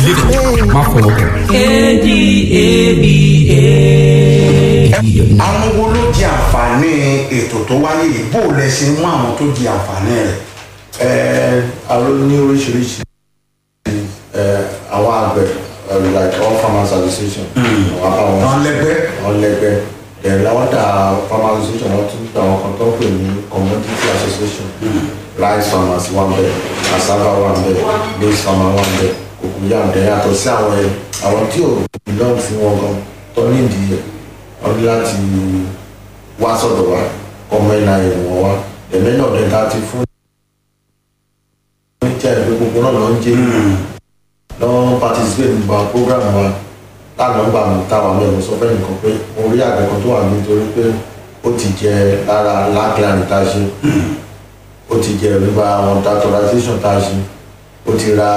live má fọwọ́ kàn. àwọn wo ló jẹ àǹfààní ètò tó wáyé yìí bó o lẹ ṣe mú àwọn tó jẹ àǹfààní rẹ̀. ẹ alo ní oríṣiríṣi ẹ àwọn àgbẹ̀ ẹ, like all farmers association àwọn àwọn àwọn lẹgbẹ́ àwọn lẹgbẹ́ ẹ làwọn dà farmers association wọn tún dà àwọn kan tó ń pè ní commodity association rice farmers wà bẹ cassava wà bẹ maize farmer wà bẹ cocoyam dẹ yàtọ̀ sí àwọn ẹ àwọn tí ò belong sí wọn gan tó nídìí ẹ wọn ní láti wá sọ̀dọ̀ wa ọmọ ẹ̀ náà ẹ̀ wọ́n wá ẹ̀mẹ́ náà dẹ̀ ta ti fún jẹ́ ìpè gbogbo náà ló ń jẹ́ lọ́wọ́ participate nípa program wa lánàá gbà mí táwa mẹ́rin sọ fẹ́ nìkan pé mo rí àgbẹ̀ kan tó wà nítorí pé ó ti jẹ lára lágìlánì tá a ṣe ó ti jẹ nípa àwọn datorization tá a ṣe ó ti ra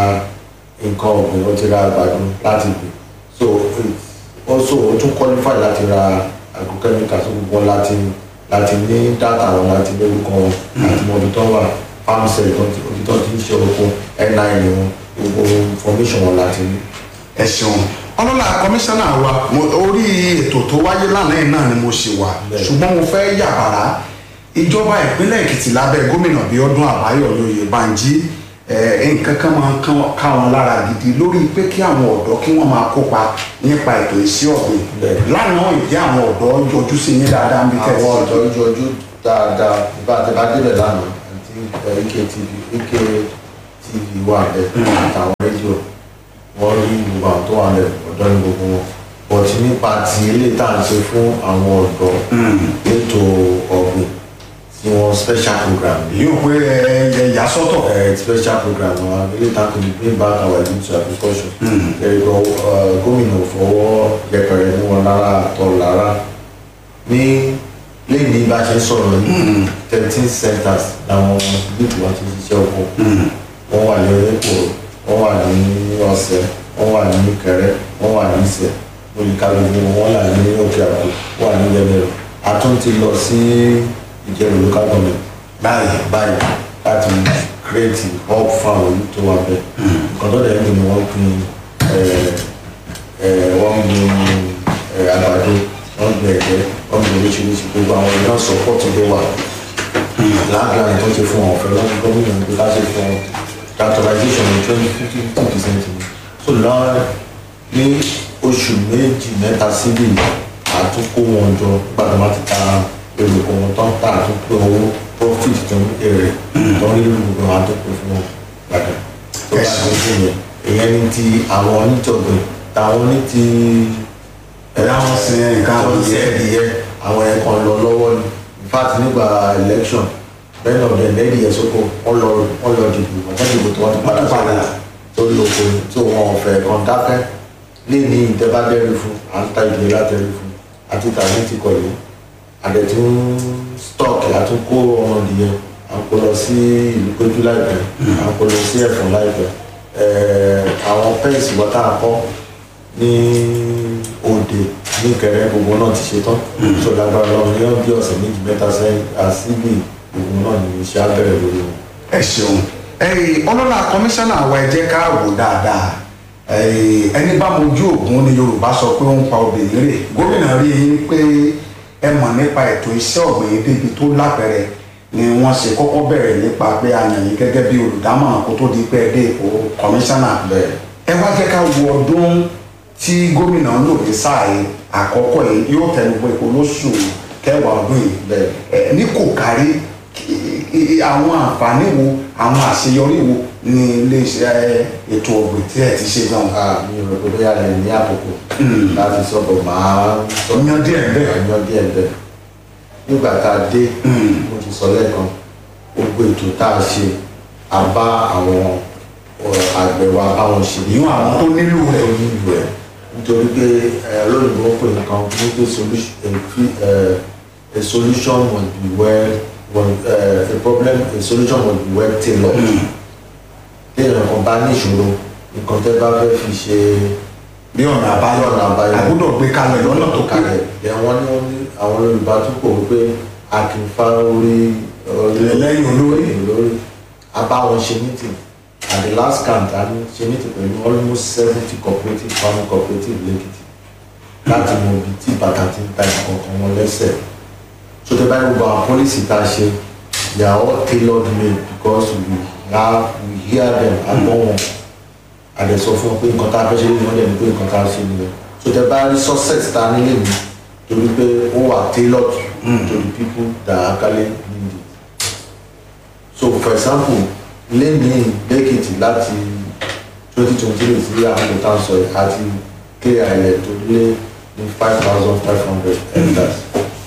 nǹkan ọ̀gbìn ó ti ra àgbàdo láti gbìn so it's also ó tún qualify láti ra agrochemical tó gbogbo wọn láti láti ní data wọn láti lórúkọ wọn láti mọ ibi tó wà farm cell tó ti ibi tó ti ń ṣe oko nin wọn gbogbo information wọn láti ní. ẹ ṣeun ọlọ́lá kọmíṣánná wa mo- orí ètò tó wáyé lánàá yìí náà ni mo ṣe wà Bẹ́ẹ̀. ṣùgbọ́n mo fẹ́ yàbàrá ìjọba ìpínlẹ̀ èkìtì lábẹ́ gómìnà bíọ́dún àbáyọ̀ lóye banjí ẹ̀, nǹkan kan máa ń kán- ká wọn lára gidi lórí pé kí àwọn ọ̀dọ́ kí wọ́n máa kópa nípa ètò iṣẹ́ ọ̀gbìn Bẹ́ẹ̀. lánàá ìdí àwọn ọ̀dọ́ yọjú sí yín dáadáa ń bí tẹ̀sí àwọn ọ̀dọ́ ojú ojú dáadáa bá a ti bá débẹ̀ lánàá àti ike tv ike tv wà bẹ́ẹ̀ àtàwọn rédíò wọ́n rí gbogbo àwọn tó wà lẹ̀ ọ̀dọ́ ní gbogbo wọn bọ̀tí nípa ti ilé tá à ń ṣe fún àwọn ọ̀dọ́ ètò ọ̀gbìn tí wọ́n special program yìí yóò pé ẹ ẹ yà sọ́tọ̀ uh, special program wa ilé ìtàn kò ní bring back our youth to agriculture. ẹ̀rọ gómìnà fọwọ́ yẹpẹrẹ mú wọn lára àtọ̀ lára ní lẹ́yìn bá a ṣe ń sọ̀rọ̀ yìí thirteen centers làwọn youth wa ti ṣiṣẹ́ oko wọ́n wà ní onípò wọ́n wà ní ọ̀sẹ̀ wọ́n wà ní kẹrẹ wọ́n wà ní ìsẹ̀ olùkàlùkù wọ́n wà ní òkè àpò wọ́n wà ní yẹlẹrọ a tún ti lọ sí ìjẹun local government báyìí báyìí láti create hub fún àwọn olú tó wà bẹ́ẹ̀ nǹkan tó dẹ̀ ń gbìn ni wọ́n gbìn ẹ̀, ẹ̀, wọ́n gbìn ẹ̀, àgbàdo wọ́n gbìn ẹ̀gẹ́ wọ́n gbìn oríṣiríṣi gbogbo àwọn èèyàn support dé wà láàgbà tó ti fún wọn ọ̀fẹ́ lọ́wọ́ gómìnà ní láti fún wọn datorization ní twenty fifty fifty percent ni so lọ́wọ́ ní oṣù méjì mẹ́ta síbí àtúnkó wọn jọ gbàdúrà máa ti ta èrò kan wọn tán tà àtúnkó owó profit tó ń èrè tó ń rí gbogbo àwọn àtúnkó fún wọn gbàdúrà tó bá tó sí yẹn ìyẹn ní ti àwọn onítọ̀gbìn táwọn ní ti ẹ̀rọ àwọn sin nǹkan àwọn àbòyẹ ẹ̀dìyẹ àwọn ẹ̀kan lọ lọ́wọ́ ni in fact nígbà election bẹ́ẹ̀ náà bẹ́ẹ̀ lẹ́yìn ìyẹn sóko wọ́n lọ wọ́n lọ dìbò wọ́n dìbò tí wọ́n ti padà Padà. padà tó lóko ni tí wọn ò fẹ́ kan dákẹ́ lé ní ìtẹ́bádẹ́rì fún à ń ta ìdílé látẹ̀rì fún àti tàbí ti kọ̀ yìí àdẹ̀tún stock àtúnkó ọmọ ìdíyẹ à ń kó lọ sí ìlú péjú láìpẹ́ à ń kó lọ sí ẹ̀fọn láìpẹ́ ẹ̀ẹ́ àwọn pẹ́ǹsì wọ́n tá a kọ́ ní òde ní kẹrẹ gbogbo náà ti ṣe tán tó lágbára lọ́wọ́ ní bí ọ̀sẹ̀ méjì mẹ́ta sẹ́yìn àsìgbì gbogbo náà ní iṣẹ́ abẹ́rẹ́ lórí wọn. ẹ ṣeun ẹyìn ọlọ́lá kọmíṣánná wa ẹ jẹ́ ká wò dáadáa ẹyìn ẹni bá mojú ògún ni yorùbá sọ pé ó ń pa obìnrin rè gómìnà rí i pé ẹ mọ̀ nípa ètò iṣẹ́ ọ̀gbìn débi tó lápẹ̀rẹ̀ ni wọ́n ṣe kọ́kọ́ bẹ̀rẹ̀ nípa pé a yàn yín gẹ́gẹ́ bí olùdámọ̀ràn kó tó di pé ẹ dé ipò kọmíṣánná bẹ́ẹ̀ ẹ wá jẹ́ ká wo ọdún tí gómìnà ń lò ní sáà yìí àkọ́kọ́ yìí yóò tẹnubọ ipò lóṣù kẹwàá ọdún yìí bẹ́ẹ̀ ẹ ní kò kárí kí- kí- àwọn àǹfààní wo àwọn àṣeyọrí wo ní iléeṣẹ́ ètò ọ̀gbìn tí ẹ ti ṣe gan. a mi ò rò pé bóyá lè ní àkókò láti sọ̀rọ̀ máa sọ Yan díẹ̀ bẹ́ẹ̀. yan díẹ̀ bẹ́ẹ̀ nígbà tá a dé mo ti sọ lẹ́ẹ̀kan gbogbo ètò tá a ṣe a bá àwọn ọ̀, àgbẹ̀ wa báwọn ṣe ìyún àwọn tó nílò rẹ̀ tó nílò ẹ̀ nítorí pé ẹ, olóyìnbó pè nǹkan ní pé solution a fi- ẹ, a solution must be well well uh, a problem a solution must be well tailored téèyàn kan bá ní ìṣòro nǹkan tẹ́ bá fẹ́ fi ṣe bí ọ̀nà àbáyọ ọ̀nà àbáyọ àgbọ́dọ̀ gbé kalẹ̀ lọ́nà tó kalẹ̀ kalẹ̀ ẹ̀ wọ́n ní wọ́n ní àwọn Yorùbá tó kò wípé a kì í fa orí orí Lẹ́yìn olórí. lẹ́yìn olórí a bá wọn ṣe meeting at the last count a ní ṣe ní ti pẹ̀lú almost seventy cooperative farming cooperative lẹ́kìtì láti mọ ibi tí bàtà ti ń ta ìkọ̀ọ̀kan wọn lẹ́sẹ̀ so tẹ báyìí gbogbo àwọn policy tá a ṣe they are all tailored made because we have we hear them agbọ́ wọn àdẹ̀sọ fún wọn pé nǹkan tá a fẹ́ ṣe ní wọ́n dẹ̀ ní pé nǹkan tá a ṣe nìyẹn so tẹ bá rí success tá a nílé mi torí pé ó wà tailored to the people that actually need it so for example lẹ́yìn lẹ́kìtì láti twenty twenty three sí àwọn kò tá a sọ yìí àti clear ilẹ̀ tó lé ní five thousand five hundred hectares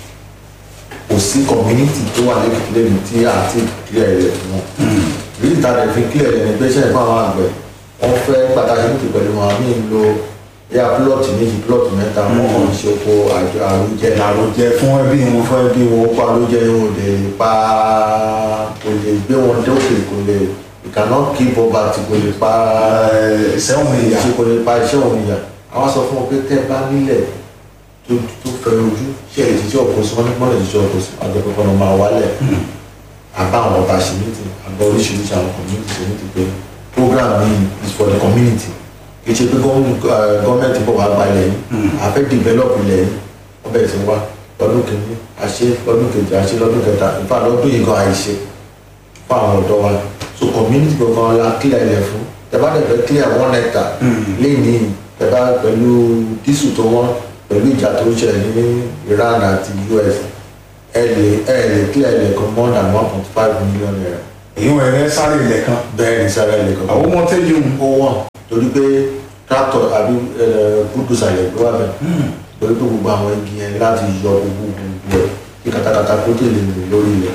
kò sí community tó wà lẹ́kìtì lẹ́nu tí a ti clear ilẹ̀ fún wọn rí ìta rẹ̀ fi clear ilẹ̀ ní pé ṣe ìfọ̀ àwọn àgbẹ̀ wọ́n fẹ́ pàtàkì ní ti pẹ̀lú wọn àmì ń lo yá plọ́ọ̀tì méjì plọ́ọ̀tì mẹ́ta wọn kàn ń ṣe oko àjọ àrùjẹ àròjẹ fún ẹbí wọn fún ẹbí wọn ó pa àrùjẹ yóò lè pa kò lè gbé wọn dókè kò lè you cannot keep poverty kò lè pa ìṣẹ́wọ̀n ìyá ṣe kò lè pa iṣẹ́ òun ìyà àwọn sọ fún wọn pé tẹ́ bá nílẹ̀ tó tó fẹ́ ojú ṣe lè ṣiṣẹ́ ọkọ̀ sí wọn ní mọ́lẹ̀ ṣiṣẹ́ ọkọ̀ sí àjọ kankan ló máa wálẹ̀ àbá àwọn ọba ṣe mítì àgbà oríṣiríṣi àwọn community ṣe mítì pé program yìí is for the community kì í ṣe pé gọ́ọ̀mẹ̀ntì bọ̀ wá gba ilẹ̀ yìí a fẹ́ develop ilẹ̀ yìí wọ́n bẹ̀rẹ̀ sí wá lọ́dún kìíní àṣe lọ́dún kejì àṣe lọ́dún kẹta ìfà lọ́dún yìí gan àìṣe fún àwọn ọ̀dọ́ wa so community gangan la clear ilẹ̀ fún tẹ́bá dẹ̀ fẹ́ clear one hectare lẹ́yìn tẹ́bá pẹ̀lú dísù tó wọ́n pẹ̀lú ìjà tó ń ṣẹlẹ̀ ní Iran àti US ẹ lè ẹ lè clear ilẹ̀ kan more than one point five million naira èyí wọn ẹrẹ sáré ilẹ̀ kan bẹ́ẹ̀ ni sára ilẹ̀ kan àwọn ọmọ tẹ́jú ó wọ̀n torí pé tractor àbí búdùsà ilẹ̀ ló wà bẹ́ẹ̀ torí pé gbogbo àwọn igi yẹn láti yọ gbogbo gbogbo ẹ̀ kí katakata kó tó lè rìn lórí ilẹ̀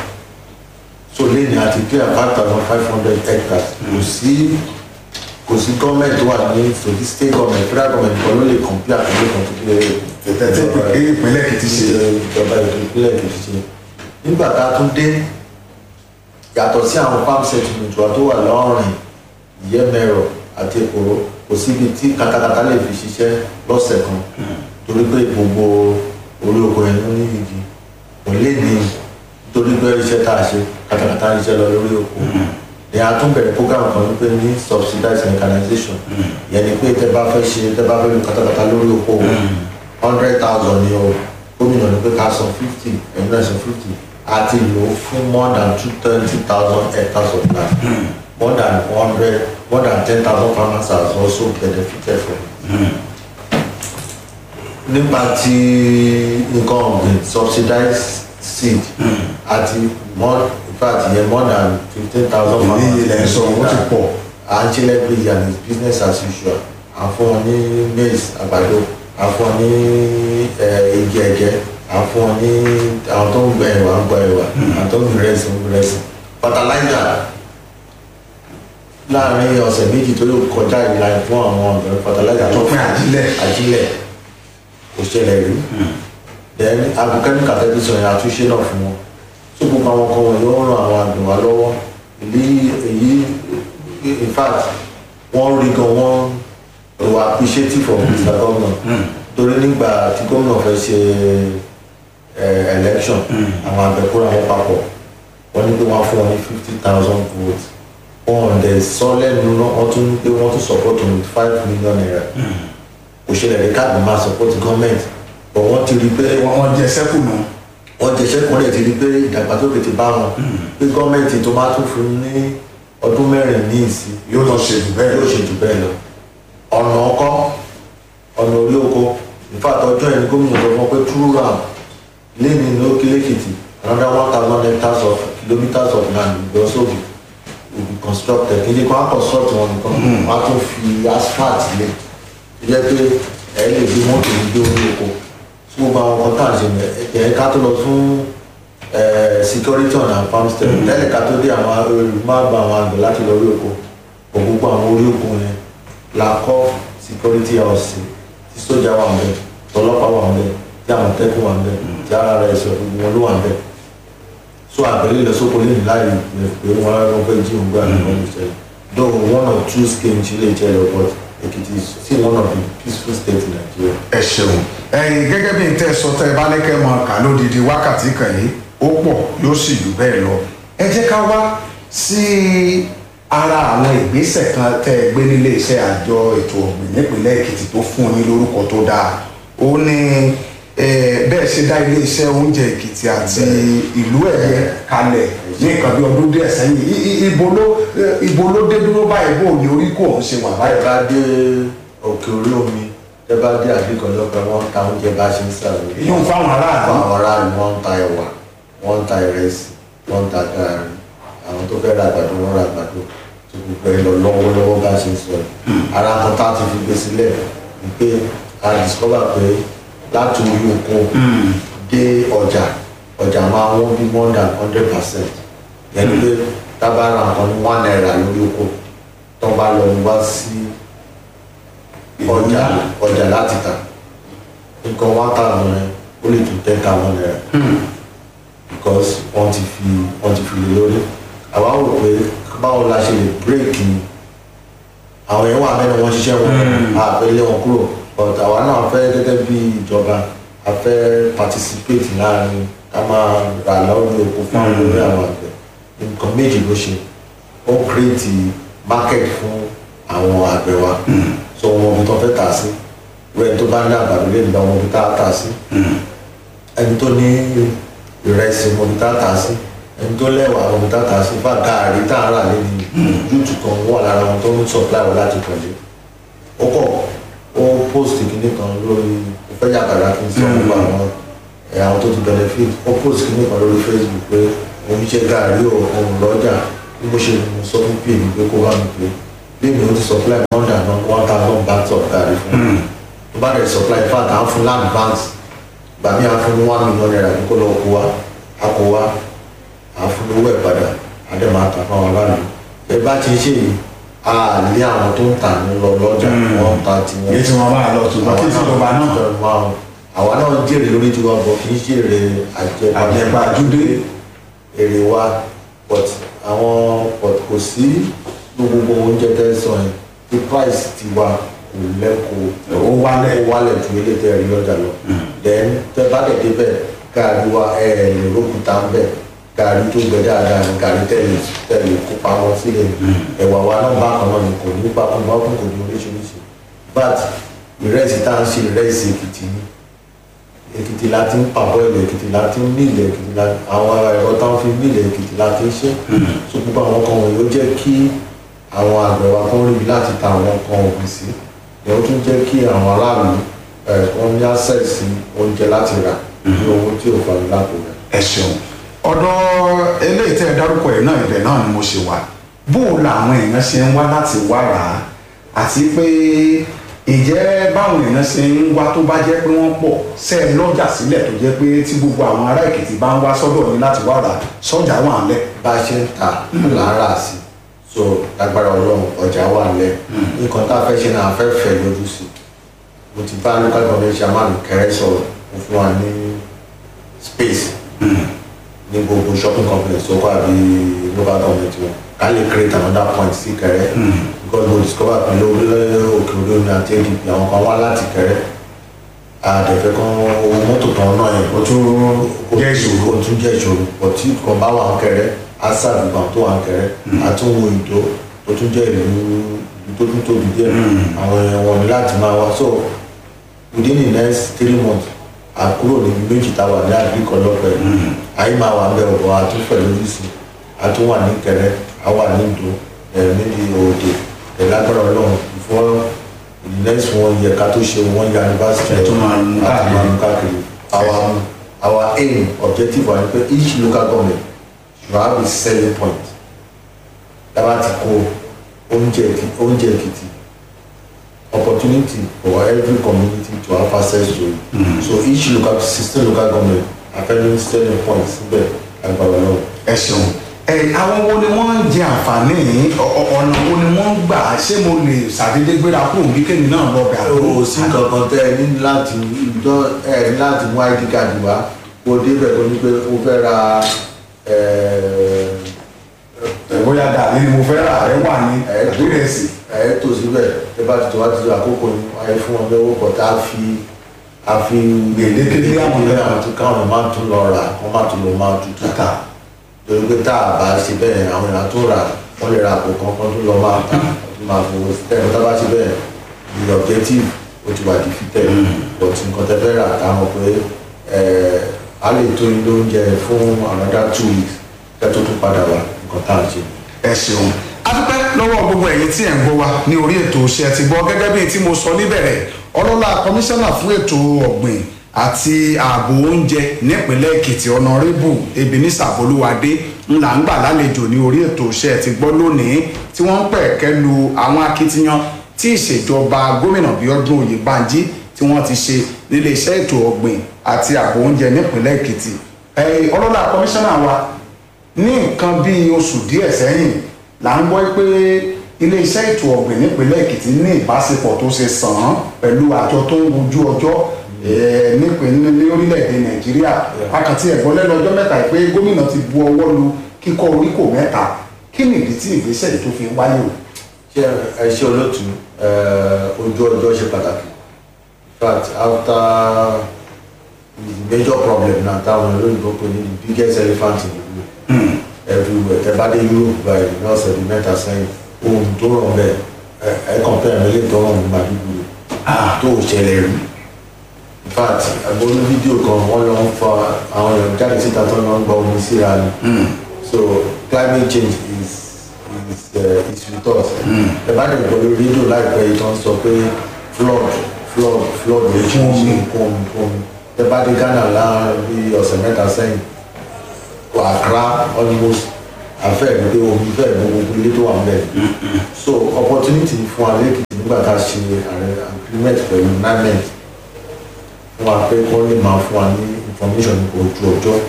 so lẹ́yìn àti clear five thousand five hundred hectares kò sí kò sí gọ́ọ̀mẹ̀ntì wà ní sòdí state government federal government kan ló lè compare àkàlẹ́ kan tó kílẹ̀ tẹ̀tẹ̀ tí ìpínlẹ̀ Èkìtì ṣe ìjọba ìpínlẹ̀ Èkìtì ṣe nígbà tá a tún dé yàtọ̀ sí àwọn farm settlement wa tó wà lọ́rìn ìyẹ́mẹ̀rọ àti èkóró kò síbi tí katakata lè fi ṣiṣẹ́ lọ́sẹ̀ kan torí pé gbogbo orí oko yẹn ló ní igi kò lè ní nítorí pé iṣẹ́ tá a ṣe katakata ń ṣiṣẹ́ lọ lórí oko ní a tún bẹ̀rẹ̀ program kan wípé ní subsidized mechanization yẹn ni pé tẹ́ bá fẹ́ ṣe tẹ́ bá fẹ́ lu katakata lórí oko hundred thousand ni o gómìnà ní pé ká san fifty ẹ̀yin náà san fifty àti lò ó fún more than two twenty thousand hectares of land more than one hundred more than ten thousand farmers has also benefited from it. nípa tí nǹkan ọ̀gbìn subsidized seed àti more in fact yẹn more than fifteen thousand ní farmers ilẹ̀ sọ wọ́n ti pọ̀ à ń ṣe lẹ́gbẹ̀ẹ́ and it's business as usual à ń fún wọn ní maize àgbàdo à ń fún wọn ní eh, igi ẹ̀gẹ́ à ń fún wọn ní àwọn tó ń gbẹ ẹ̀wà ń gbẹ ẹ̀wà àwọn tó ń gbẹ ẹ̀sìn ń gbẹ ẹ̀sìn fertilizer láàrin ọ̀sẹ̀ méjì tó yóò kọjá ìlà fún àwọn ọ̀gbìn fertilizer tó pín àjílẹ̀ ajílẹ̀ kò ṣẹlẹ̀ rí then agrochemical tẹ́lifíṣàn yẹn àtúnṣe náà fún wọn tó gbogbo àwọn kan wọ̀nyí ó ràn àwọn àgbẹ̀ wa lọ́wọ́ èyí èyí in fact wọ́n rí gan wọ́n were appreciative of Mr. Governor torí nígbà tí gómìnà fẹ́ ṣe eh, election àwọn àgbẹ̀ kóra wọn papọ̀ wọ́n ní pé wọ́n á fún wọn ní fifty thousand votes wọ́n dẹ̀ sọ lẹ́nu náà wọ́n tún ní pé wọ́n tún support wọn with five million naira kò ṣẹlẹ̀ rí káàdì máa support government but wọ́n ti rí pé wọ́n wọ́n jẹ sẹ́kù nù wọ́n jẹsẹ́ kan lè ti rí pé ìdàgbàsókè ti bá wọn pé gọ́ọ̀mẹ̀ntì tó máa tún fún ní ọdún mẹ́rin ní ìsìn yóò lọ ṣe jù bẹ́ẹ̀ yóò ṣe jù bẹ́ẹ̀ lọ ọ̀nà ọkọ́ ọ̀nà orí oko ìfàtọ̀ ọjọ́ yẹn ni gómìnà sọ fún ọ pé true ram lẹ́ni ní Òkè-Lẹ́kìtì another one thousand hectares of kilometres of land will also be will be constructed kí n ṣe kó wọ́n construct wọn nìkan wọ́n á tún fi asphalt lé tó jẹ́ pé ẹ̀ lè gbé mọ́tò ní gbé orí oko tí gbogbo àwọn ọkọ̀ tá à ń ṣe ẹ̀ ká tó lọ fún eh, security on our farmstead lẹ́yìn ká tó dé àwọn olùmọ̀ọ́gbà àwọn àgbẹ̀ láti lọ orí oko bọ̀ gbogbo àwọn orí oko yẹn la kọ́ security house sí tí sójà wà ń bẹ̀ tọlọ́pàá wà ń bẹ̀ tí àmọ̀tẹ́kùn wà ń bẹ̀ tí ara rẹ̀ sọ gbogbo wọn ló wà ń bẹ̀ so àgbẹ̀lẹ̀ lọ sóko lẹ́yìn láì rẹ̀ pé wọ́n á wọ́n fẹ́ jí òun gbà ní wọ́n lè ṣẹlẹ̀ though one or two schemes lè ṣẹlẹ̀ but Èkìtì is still one of the peaceful states in Nigeria. ẹ ṣeun ẹyin gẹ́gẹ́ bí n tẹ́ sọ tẹ́ ẹ bá lẹ́kẹ́ mọ kà lódìdí wákàtí kan yìí ó pọ̀ yóò sì jù bẹ́ẹ̀ lọ ẹ jẹ́ ká wá sí ara àwọn ìgbésẹ̀ kan tẹ́ ẹ gbé nílé iṣẹ́ àjọ ètò ọ̀gbìn nípìnlẹ̀ èkìtì tó fún yín lórúkọ tó dáa ó ní eh, bẹ́ẹ̀ ṣe dá ilé iṣẹ́ oúnjẹ èkìtì àti ìlú ẹ̀yẹ kalẹ̀ ní nǹkan bí ọdún díẹ̀ sẹ́yìn I- i- ibo ló eh, ibo ló dé dúró báyìí bó ní orí kò ń ṣe wà ẹ báyìí. bá dé òkè orí omi ẹ bá dé àdìgàn lọ́pẹ́ wọ́n ń ta oúnjẹ bá ṣe ń sàrò. yóò fáwọn aráàlú. fún àwọn aráàlú wọ́n ń ta ẹ̀wà wọ́n ń ta ìrẹsì wọ́n ń ta gààrí àwọn tó fẹ́ ra àgbàdo wọ́n ra àgbàdo tó gbogbo ẹ lọ lọ́wọ́lọ́wọ́ bá ṣe ń sọ yìí. ara kan tá a ti fi gbé sílẹ̀ ni pé a discover pé láti orí oko dé ọjà ọjà máa wọ́n bí more than hundred percent yẹn ni pé tábàárà nǹkan ní one naira lórí oko tó bá lọ wá sí ọjà ọjà láti tà nǹkan one thousand rẹ ó lè tún ten thousand naira because wọ́n ti fi wọ́n ti fi lè lórí àwa rò pé báwo la ṣe lè bírèkì àwọn èèyàn wà mẹ́rin wọ́n ṣiṣẹ́ wọn àfẹ́ lé wọn kúrò but àwa náà fẹ́ gẹ́gẹ́ bí ìjọba a fẹ́ participate láàrin ká máa rà lọ́wọ́ oko fún àwọn olórí àwọn àgbẹ̀ nǹkan méjì ló ṣe ó create market fún àwọn àgbẹ̀ wa so wọn bí tó fẹ́ tà sí rẹ̀ tó bá ní àgbàdo lè gba wọn bí tá a tà sí ẹni tó ní ìrẹsì wọn bí tá a tà sí ẹni tó lẹ́wà wọn bí tá a tà sí fà gààrí tá a rà lẹ́nu yúùtù kan wà lára wọn tó ń supply wọn láti pẹ̀lú ó kọ̀ ó post kìíní kan lórí ìfẹ́ yàgàrà kí n sọ nípa àwọn ẹ̀ àwọn tó ti benefit ó post kìíní kan lórí Facebook pé òun ṣe gààrí o òun lọ́jà bí mo ṣe mú sọ fún pè mí pé kó bá mi pè bí mi ò ti supply more than one thousand bags of gààrí fún mi tó bá dẹ̀ supply in fact à ń fún land banks gbà mí à ń fún ní one million naira ní kó lọ kó wa a kó wa à ń fún ní owó ẹ̀ padà a dẹ̀ máa tà fún àwọn aráàlú ẹ bá ti ṣe yìí a lé àwọn tó ń tà ní lọ lọ́jà wọ́n ń ta tiwọn èyí tí wọ́n bá lọ tó bá kí ìjọba náà àwa náà ń jèrè lórí tiwa bọ̀ kì í jèrè àjẹpà àjẹpàjúdé èrè wa but àwọn but kò sí gbogbo oúnjẹ tẹ́ sọ yẹn the price ti wa kò lẹ́kọ̀ọ́ ó wálẹ̀. ó wálẹ̀ ju ilé tẹ́ rí lọ́jà lọ then tẹ́ bá dẹ̀ débẹ̀ gàrí wa ẹ̀ lè rókúta ń bẹ̀ gàrí tó gbẹ dáadáa ní gàrí tẹ́lẹ̀ tẹ́lẹ̀ kó pamọ́ sílẹ̀ ẹ̀wà wa náà bá kan náà ní kò ní papọ̀ bá kún kò ní oríṣiríṣi but ìrẹsì tá à ń ṣe ìrẹsì èkìtì ni èkìtì la ti ń pàbọ̀ ilẹ̀ èkìtì la ti ń nílẹ̀ èkìtì la àwọn ẹ̀rọ táwọn fi nílẹ̀ èkìtì la ti ń ṣe so gbogbo àwọn kan wọ̀nyí ó jẹ́ kí àwọn àgbẹ̀ wa kan rí láti ta àwọn nǹkan ọ̀gbìn sí ẹ̀ ó tún jẹ́ kí àwọn aráàlú ẹ̀ wọ́n ní access sí oúnjẹ láti rà ní owó tí ò fani lápò rẹ̀. ẹ ṣeun ọ̀dọ̀ eléyìí tẹ́ ẹ dárúkọ ẹ̀ náà ibẹ̀ náà ni mo ṣe wà bó o làwọn èèyàn ṣe ń wá láti wá rà á àti pé ìjẹ́ báwọn èèyàn ṣe ń wá tó bá jẹ́ pé wọ́n pọ̀ ṣe é lọ́jà sílẹ̀ tó jẹ́ pé tí gbogbo àwọn ará èkìtì bá ń wá sọ́dọ̀ yín láti wá rà á sọ́jà wà ń lẹ̀. bá a ṣe ń ta lára sí so lágbára ọlọ́run ọjà wà lẹ̀ nǹkan tá a fẹ́ ṣe náà a fẹ́ fẹ́ lójú sí mo ti bá local government chairman kẹrẹ sọ̀rọ̀ mo fún wa ní space ní gbogbo shopping complex tó kọ́ àbí local government wọn ká lè create another point sí kẹrẹ because mo discover pé lórílẹ̀ òkè òde omi àti adp àwọn kan wá láti kẹrẹ àdẹ̀fẹ́ kan owó mọ́tò kan náà yẹn ó tún jẹ́ ìṣòro. ó tún jẹ́ ìṣòro pọ̀ tí kan bá wà ń kẹrẹ á sàdùgbà tó wà ń kẹrẹ á tún wo ìdó tó tún jẹ́ ìlú ìlú tó tún tóbi díẹ̀ àwọn èèyàn wọn ní láti máa wá so within the next three months a kúrò níbi méjì tá a wà ní àgbékọ lọ́pẹ́ ayé máa wà ń bẹ ọ̀bọ̀ a tún fẹ̀ lójú sí a tún wà ní kẹrẹ a wà ní ìdó ẹ̀ níbi òde ẹ̀ lágbára ọlọ́run before the next one year ká tó ṣe one year anniversary Ẹ̀ tún máa mú a tún máa mú káàkiri our our aim objective wa ni pé each local government should have a selling point dábàá ti kó oúnjẹ Èkìtì oúnjẹ Èkìtì opportunity for every community to have access to it mm. so each local sixteen local government affecting selling point síbẹ̀ agbára náà. ẹ ṣeun ẹ àwọn wo ni wọ́n ń jẹ àǹfààní yìí? Ọ- ọ- ọ̀nà wo ni wọ́n ń gbà ṣé mo lè ṣàdédé gbéra kúrò bí kémi náà lọ bẹ̀ àbúrò o sí kankan tẹ ẹ ní láti ìjọ ẹ ní láti mú id card wá kó o débẹ̀ kó o ní pé o fẹ́ ra ẹ̀ẹ́ bóyá dàbí ni mo fẹ́ rà ẹ wà ní àdírẹ́sì ẹ tó síbẹ̀ ẹ bá ti tó wá ti tó àkókò ní ayé fún wọn lọ́wọ́ pọ̀ tá a fi a fi Gbèdéke lé àwọn gbèdéke náà. àwọn tó káwọn máa tún lọ rà wọ́n máa tún lọ máa tún tà títà torí pé tá a bá ṣe bẹ́ẹ̀ àwọn èèyàn tó rà wọ́n lè ra àpò kan kan tó lọ máa ta tó máa fowó sí tẹ́lẹ̀ tá a bá ṣe bẹ́ẹ̀ the objective ó ti wà defeated but nǹkan tẹ́ fẹ́ rà tá a mọ̀ pé ẹ̀ a lè tó ilé oúnjẹ fún another two weeks kẹ́ tó tún padà wá nǹkan tá à ń ṣe. ẹ ṣeun a dúpẹ́ lọ́wọ́ gbogbo ẹ̀yin tí ẹ̀ ń gbọ́ wa ní orí ètò iṣẹ́ ti gbọ́ gẹ́gẹ́ bí tí mo sọ níbẹ̀rẹ̀ ọlọ́lá kọmíṣánná fún ètò ọ̀gbìn àti ààbò oúnjẹ nípínlẹ̀ èkìtì ọ̀nàrẹ́bù ebenezer bolúwadé ńlá ń gbà lálejò ní orí ètò iṣẹ́ ti gbọ́ lónìí tí wọ́n ń pẹ̀kẹ́ lu àwọn akitiyan tí ìṣèjọba gómìnà bíọ́dún oyèbánjí tí wọ́n ti ṣe nílé iṣẹ́ ètò ọ̀gbìn àti ààbò oúnjẹ nípínlẹ̀ èkìtì ọlọ́lá kọmíṣánná wa ní nǹkan bíi oṣù díẹ̀ sẹ́yìn là ń gbọ́ pé iléeṣẹ́ ètò ọ̀gbìn nípínlẹ̀ èkìtì ní ìbáṣepọ̀ tó ṣe sàn án pẹ̀lú àjọ tó ń wojú ọjọ́ nípínlẹ̀ ní orílẹ̀-èdè nàìjíríà akàtì ẹ̀gbọ́n lẹ́nu ọjọ́ mẹ́ta pé gómìnà ti bu ọwọ́ lu kíkọ́ oríkò mẹ́ta kí ni ìdí tí ìgbésẹ̀ yìí tó fi wáyé o. ṣé ẹ ṣe olóòtú ojú ọjọ́ ṣe pàtàkì in fact after the major problem na táwọn olóyìnbó pè ní the biggest elephant in the room everywhere tẹ bá dé europe by ní ọ̀sẹ̀ bíi mẹ́ta sẹ́yìn ohun tó rọ̀ bẹ́ẹ̀ ẹ ẹ compare mi lè tó rọ̀ ní Maiduguri tó ò ṣẹlẹ̀ rí in fact agbóhùn fídíò kan wọ́n lọ ń fa àwọn èèyàn jáde síta tó lọ ń gba omi síra ni so climate change is is uh, is with us ẹ bá dẹ̀ gbọ́ lórí rédíò láìpẹ́ yìí tó ń sọ pé flood flood flood lè ṣe omi kún omi kún omi ẹ bá dé Ghana láàrin ọ̀sẹ̀ mẹ́ta sẹ́yìn Accra almost afẹ́ ìgbé omi fẹ́ gbogbo ilé tó wà ń bẹ̀. so opportunity fún wa lẹ́kìtì nígbà tá a ṣe agreement pẹ̀lú NIMET fún wa pé kọ́ lè máa fún wa ní information nípa ojú ọjọ́.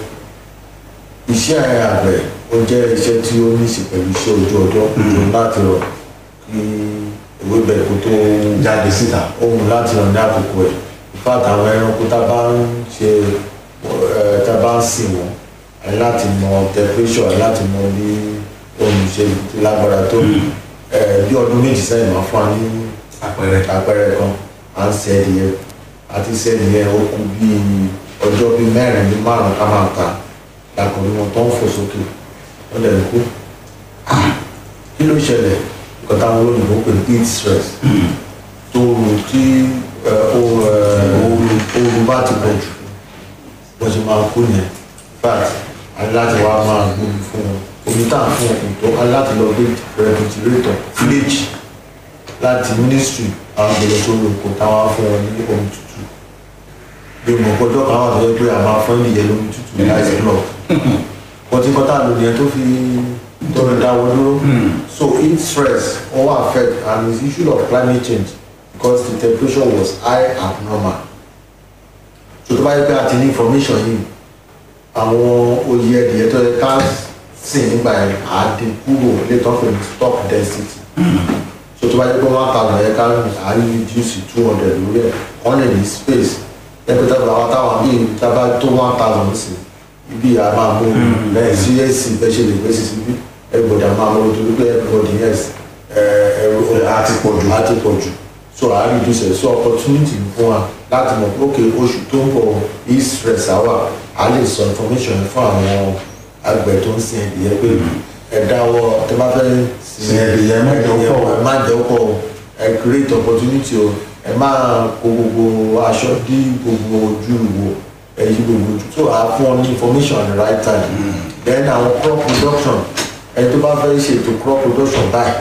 iṣẹ́ àgbẹ̀ ó jẹ́ iṣẹ́ tí ó ní í ṣe pẹ̀lú iṣẹ́ ojú ọjọ́ ojú láti rọ̀ kí ewébẹ̀ kó tó jáde síta. ohun láti rọ̀ ní àkókò ẹ̀ ìfàtà àwọn ẹranko tá a bá ń ṣe tá a bá ń sìn wọ́n láti mọ temperature láti mọ bí ohun ṣe lágbára tó bí ọdún méjì sẹ́yìn máa fún wa ní àpẹẹrẹ àpẹẹrẹ kan à ń ṣe ẹdìyẹ àti ṣe ẹdìyẹ ó kú bí ọjọ́ bí mẹ́rin ní márùn ká máa ta làkùnrin wọn tó ń fò sókè wọ́n dẹ̀ ń kú kí ló ṣẹlẹ̀ nǹkan táwọn olóyìnbó pè ní heat stress tó rù tí ooru bá ti pọ̀ jù wọ́n ṣe máa kú yẹn fact aláti wá máa gbómi fún wọn omi tá à ń fún ọkùnrin tó aláti lọ gbé refrigerator village láti ministry àwọn gbèrè tó lò kó táwọn fún wọn ní omi tútù bí mo gbọ́dọ̀ kan wà tó yẹ pé a máa fún ìyẹn lómi tútù ní láìsí block wọ́n ti kọ́tà lónìí yẹn tó fi tọrọ dáwọ́ dúró so heat stress ó wà affect and it's issue of climate change because the temperature was high abnormal so tó bá yẹ pé a ti ní information yìí àwọn oyè ẹdìyẹ tó yẹ ká sìn nígbà yẹn àdínkúrò létọ́ pé ní stock density so tó bá yẹ pé one thousand yẹ ká à ń reduce two hundred lórí ẹ̀ wọ́n lè ní space ẹgbẹ́ tábà àwọn táwọn bíi tábà tó one thousand sí ibi à máa mú lẹ́yìn sí èsì bẹ́ẹ̀ ṣe lè gbé sí síbí everybody à máa mú nítorí pé everybody yes ẹ̀rọ àti pọ̀ jù. àti pọ̀ jù so à ń reduce ẹ̀ so opportunity fún wa láti mọ̀ pé okay oṣù tó ń bọ̀ heat stress àwà a lè sọ information fún àwọn àgbẹ̀ tó ń sin ẹ̀dìyẹ pé ẹ dáwọ́ tẹ bá fẹ́ Sin ẹ̀dìyẹ, má jẹ́ ó pọ̀ o. ẹ má jẹ́ ó pọ̀ o ẹ create opportunity o ẹ má kó gbogbo aṣọ dí gbogbo ojú wo ẹ yí gbogbo ojú so à fún ọ ní information at the right time then àwọn crop production ẹ tó bá fẹ́ ṣètò crop production báyìí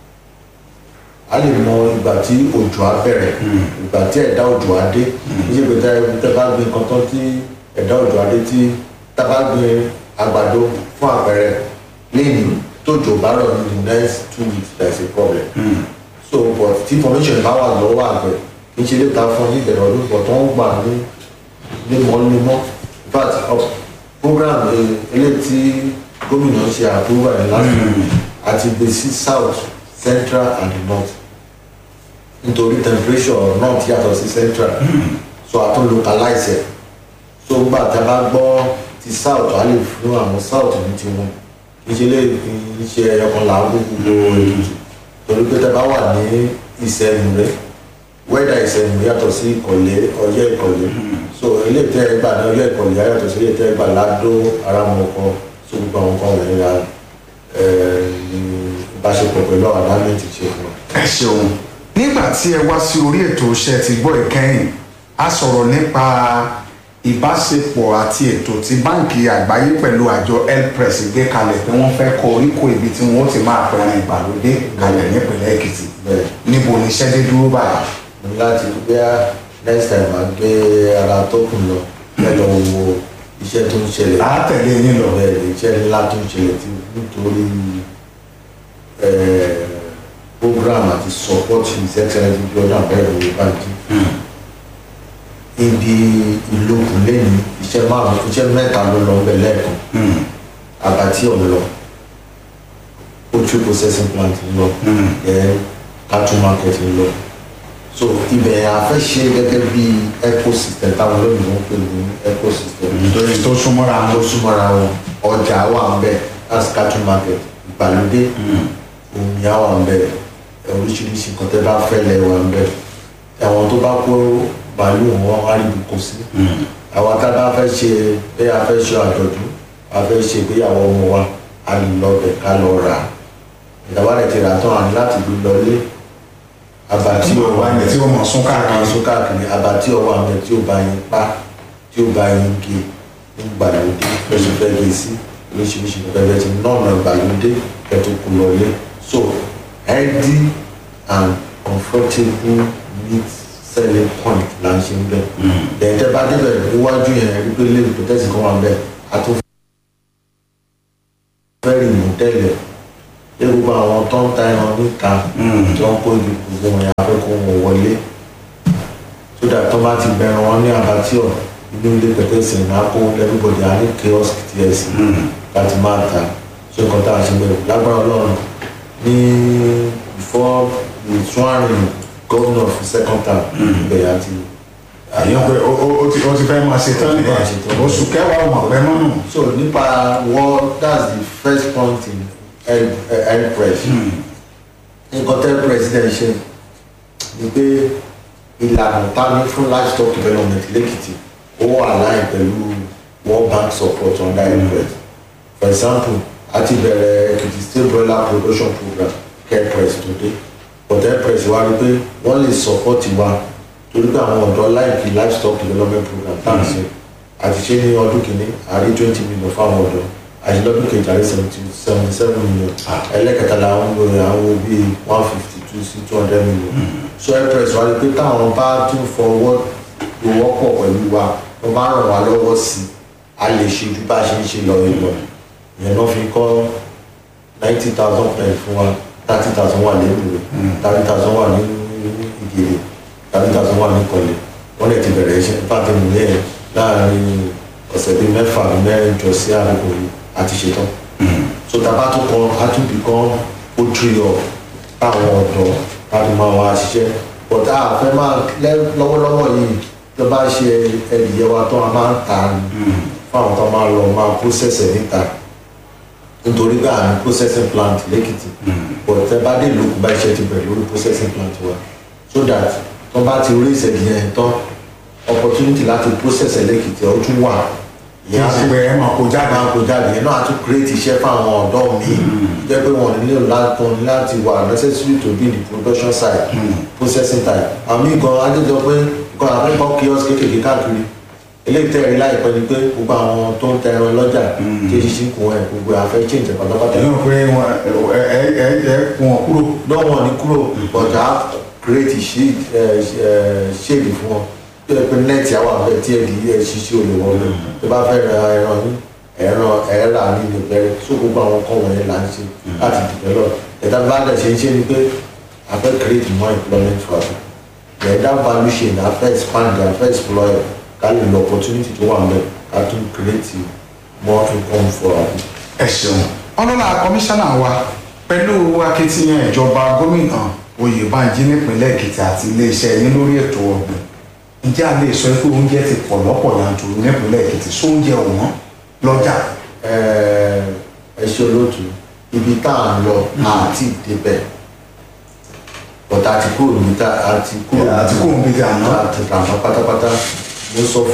a lè mọ ìgbà tí òjò á bẹ̀rẹ̀ ìgbà tí ẹ̀dá òjò á dé kí ṣe pé tẹ- tẹ bá gbin nǹkan tán tí ẹ̀dá òjò á dé tí tá bá gbin àgbàdo fún àpẹẹrẹ lẹ́yìn tójò bá rọ̀ ní the next two weeks there is a problem so but tí information bá wà lọ́wọ́ àgbẹ̀ kì í ṣe lè ta fún ní ìbẹ̀rẹ̀ ọdún but wọ́n gbà ní lemọ́lemọ́ in fact uh, program eh, eléyìí tí gómìnà ṣe approval ẹ̀ last week àti gbé sí south central and the north nítorí temperature north yàtọ̀ sí central so a tún localize ẹ̀ so gbà tá a bá gbọ́ ti south a lè fún àwọn south ní tiwọn ìṣe lè ṣe ẹyọkan làágùn gbogbo ètùtù torí pé tá a bá wà ní ìsẹ̀yìn rẹ̀ wẹ́dà ìsẹ̀yìn yàtọ̀ sí ìkọ̀lé ọyẹ́ ìkọ̀lé so ilé ìtẹ́ ẹgbà ní ọyẹ́ ìkọ̀lé yàtọ̀ sí ilé ìtẹ́ ẹgbà ládó aramọ̀kọ so gbogbo àwọn kan wọ̀nyí la ẹ̀ ní ìbáṣepọ̀ pẹ̀lú àwọn dámẹ́ǹtì ṣe fún wa. ẹ ṣeun nígbà tí ẹ wá sí orí ètò iṣẹ́ ti gbọ́ ìkẹyìn a sọ̀rọ̀ nípa ìbáṣepọ̀ àti ètò tí báǹkì àgbáyé pẹ̀lú àjọ elpress gbé kalẹ̀ pé wọ́n fẹ́ kọ oríkò ibi tí wọ́n ti máa pẹ̀rẹ̀ ìgbàlódé kalẹ̀ nípìnlẹ̀ èkìtì bẹ́ẹ̀ níbo ni iṣẹ́ dé dúró báyìí. mo ní láti gbé next time máa gbé ara tó kù lọ bẹ́ẹ̀ lọ wo iṣẹ́ tó ń ṣẹlẹ̀ a tẹ̀lé yín lọ. bẹ́ẹ̀ lè iṣẹ́ ńlá tó ń ṣẹlẹ̀ tí nítorí eh, program àti support his excellence bí ọdún abẹ́rẹ́ òwe báńkì ibi ìlókun lẹ́nu iṣẹ́ márùn-ún iṣẹ́ mẹ́ta ló lọ bẹ̀ lẹ́ẹ̀kan àbátí ọ̀ lọ poultry processing plant ń lọ then cattle market ń lọ so ibẹ̀ a fẹ́ ṣe gẹ́gẹ́ bí ecosystem táwọn olóyìnbó ń pè ní ecosystem nítorí tó súnmọ́ra àwọn wọn. tó súnmọ́ra wọn ọjà wà ń bẹ̀ that's cattle market ìgbàlódé omi á wà ń bẹ̀ oríṣiríṣi nǹkan tẹ́ bá fẹ́ lẹ̀ wà ń bẹ̀ àwọn tó bá kó bàálù wọn á rí ibùkún sí àwọn tá a bá fẹ́ ṣe pé a fẹ́ ṣe àjọ̀dún a fẹ́ ṣe ìgbéyàwó ọmọ wa a lè lọ bẹ̀ ká lọ rà ìjọba rẹ̀ ti rà tán àní láti gbé lọlé abatí tí o wá ní tí o mọ̀ sún káàkiri káàkiri. sún káàkiri abatí ọwọ́ àmì tí ó bá yín pa tí ó bá yín gé ní gbàlódé lọ́sọ̀ fẹ́ gé sí oríṣiríṣi bẹ́ẹ̀ ti nọ́ọ̀nà gbàlódé kẹtù kù lọlé so healthy and comfortable meat selling point là ń ṣe ń bẹ̀ lẹ́yìn bá débẹ̀ níwájú yẹn rí pé lè pẹ̀tẹ́sì kan wà ń bẹ̀ a tún fẹ́ rí mọ́tẹ́lẹ̀ ṣé gbogbo àwọn tó ń ta ẹran níta tí wọ́n kó ibi gbogbo wọn yà fẹ́ kó wọn wọlé so that tó bá ti bẹ̀rẹ̀ wọn ní abattoir inú ilé pẹ̀tẹ́sì náà kó everybody á ní kiosk tiẹ̀ sí láti máa ta ṣé nǹkan tá a ṣe bẹ̀rẹ̀ lágbára ọlọ́run ní before the swearing governor for second term ibẹ̀ yà ti àyè pé o o o ti o ti fẹ́ máa ṣe tán Ó ti máa ṣe tán. nìyẹn oṣù kẹwàá ò mọ̀ pẹ́ mọ́nù. so nípa wọ́n that's the first point in health uh, health press nǹkan tẹ́ president ṣe ni pé ìlànà tání fún livestock development lẹ́kìtì ó wà láì pẹ̀lú world bank support under health press for example a ti bẹ̀rẹ̀ èkìtì state broiler production program care press today but health press wá rí pé wọ́n lè support wa torí pé àwọn ọ̀dọ́ láìpẹ́ livestock development program tá à ń ṣe àti ṣe ní ọdún kìíní àrí twenty million fáwọn ọ̀dọ́ àti lọ́dún kejì àrí seventy seventy seven million ẹlẹ́kẹta làwọn ń lo àwọn bíi one fifty two sí two hundred million so express wá rí pé táwọn bá tún fọwọ́ lówó pọ̀ pẹ̀lú wa wọ́n bá ràn wá lọ́wọ́ sí i a lè ṣe ju bá a ṣe ń ṣe lọ ìlọ ìyẹn náà fi kọ́ ninety thousand pẹ̀lú fún wa thirty thousand wà lẹ́nu rẹ̀ thirty thousand wà ní ìgèrè thirty thousand wà ní ìkọlẹ̀ wọ́n lè ti bẹ̀rẹ̀ iṣẹ́ pàtó nílẹ̀ láàrin ọ̀sẹ̀ bíi mẹ́fà mẹ́rin jọ sí àkókò yìí àti ṣetán. so tàbá tó kọ átúbì kan ó tiri ọ táwọn ọ̀dọ́ láti máa wá ṣiṣẹ́ but a fẹ́ máa lẹ́- lọ́wọ́lọ́wọ́ yìí tó bá ṣe ẹ̀dìyẹ wa tó a máa ń ta ni fún àwọn tó máa lọ máa process ẹ̀ níta nítorí pé àmì processing plant lẹ́kìtì but tẹ bá dé ìlú bá iṣẹ́ ti bẹ̀rẹ̀ lórí processing plant wa so that tó bá ti rí ìṣẹ̀dìyẹ yẹn tán opportunity láti process ẹ̀ lẹ́kìtì ó tún wà kí n sì pé ẹ máa kó jáde. máa kó jáde yẹn náà á tún create iṣẹ́ fáwọn ọ̀dọ́ mi jẹ́ pé wọ́n nílò láti láti wà necessary to be the production side processing side àmì gan adéjọ pé nǹkan àfẹ́kọ̀ọ́ kiosk kékeré káàkiri eléyìí tẹ̀rí láìpẹ́ ni pé gbogbo àwọn tó ń tẹ ẹran lọ́jà tí èsì kún ẹ̀ gbogbo àfẹ́ change ẹ̀ pátápátá èyí ò pé wọn ẹ ẹ ẹ ẹ kún wọn kúrò. lọ́wọ́ ní kúrò but a create shade ẹ, ẹ, shade fún wọn tó yẹ pé net àwọn àbẹ tí ẹ̀dì ẹ̀ ṣiṣẹ́ olè wọn lọ tó bá fẹ́ ra ẹran yín ẹran ẹ̀rà nínú ìbẹ̀rẹ̀ so gbogbo àwọn kan wọ̀nyẹn là ń ṣe láti develop ẹ̀dá bá dẹ̀ ṣe ń ṣe ni pé a fẹ́ create more employment for us ẹ̀dá value chain a fẹ́ expand a fẹ́ explore ká lè lo opportunity tó wà mẹ́ ká tún create more income for us. ẹ ṣeun ọlọ́lá kọmíṣánná wa pẹ̀lú akitiyan ìjọba gómìnà oyèbánjí nípínlẹ̀ èkìtì àti iléeṣẹ́ yín lórí ètò ọ̀gbìn ǹjẹ́ a lè sọ pé oúnjẹ ti pọ̀ lọ́pọ̀ yanturu nípínlẹ̀ èkìtì sóúnjẹ ọ̀wọ́n lọ́jà. ẹ ṣe olóòtú ibi tá à ń lọ àti ìdébẹ̀ bọ̀tà àti kúrò níta àti kúrò àti kúrò níbi àná. àti àná pátápátá mo sọ